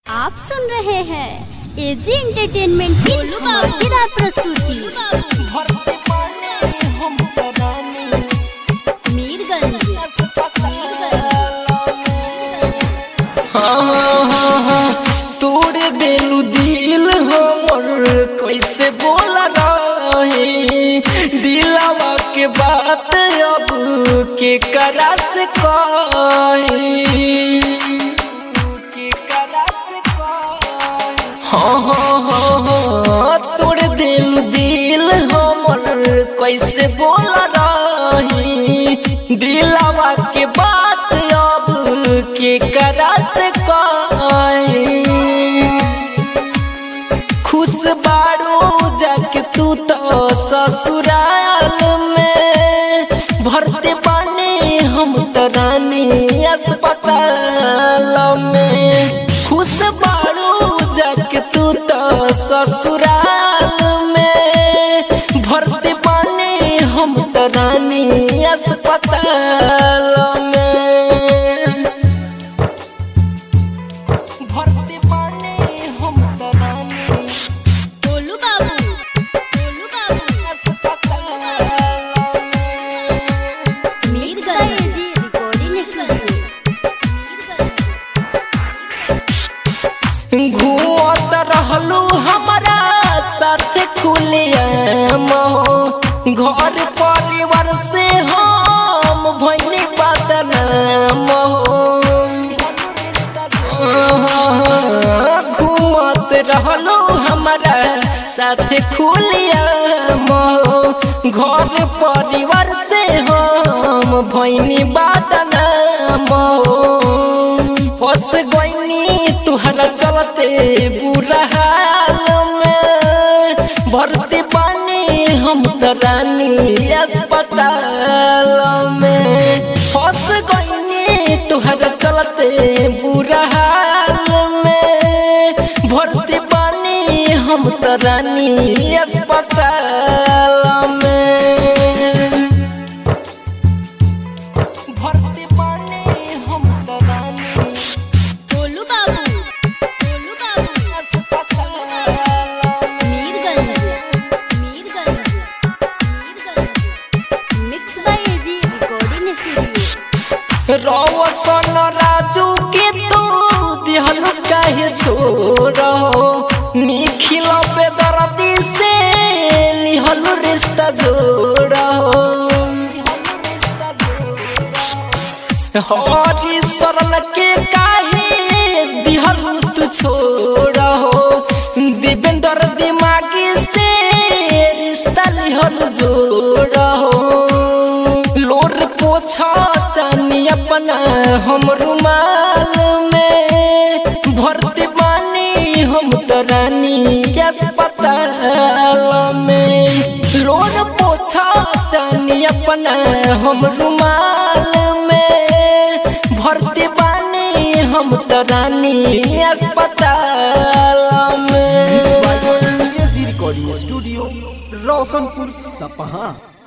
आप सुन रहे हैं एजी एंटरटेनमेंट की धमाकेदार प्रस्तुति मीरगंज हाँ, हाँ, हाँ, तोड़ देलू दिल हमर कैसे बोल रहे दिलावा के बात अब के करा से कहे के करा से कहे हाँ हाँ हाँ हाँ तोड़ दिल दिल हमर कैसे बोल रही दिलावा के बात अब के करा से कहे खुश बारू जाके तू तो ससुराल में भरते पानी हम तो रानी अस्पताल में खुश बारू जाके तू तो ससुराल में भरते पानी हम तो रानी अस्पताल में भरते पानी हम तो रानी गोलू बाबू गोलू बाबू मीरगंज एजी रिकॉर्डिंग स्टूडियो घूमत रहलू हमारा साथ खुलिया घर परिवार से हम भैनी बदनाम घूमत रहलू हमारा साथ खुलिया घर परिवार से हम भैनी बदनाम फस गईनी तुहरा चलते बुरा हाल में भरती पानी हम तो रानी अस्पताल में फस गईनी तुहरा चलते बुरा हाल में भरती पानी हम तो रानी अस्पताल में भरती पानी हम तो रानी गोलू बाबू गोलू बाबू Mirganj Mirganj Mirganj mix by AG recording studio Roshan Raju के तू दिहल काहे छोड़ो निखिल पे दर्दी से लिहल रिश्ता जोड़ो हरी सरल के काहे दिहल तू छोड़ो देवेंद्र दिमागी से रिश्ता लिहल जोड़ो लोर पोछा तनी अपना हम रुमाल में भरते बानी हम तो रानी अस्पताल में लोर पोछा तनी अपना हम रुमाल में भरते बानी हम तो रानी अस्पताल में रिकॉर्डिंग स्टूडियो रोशनपुर सपहा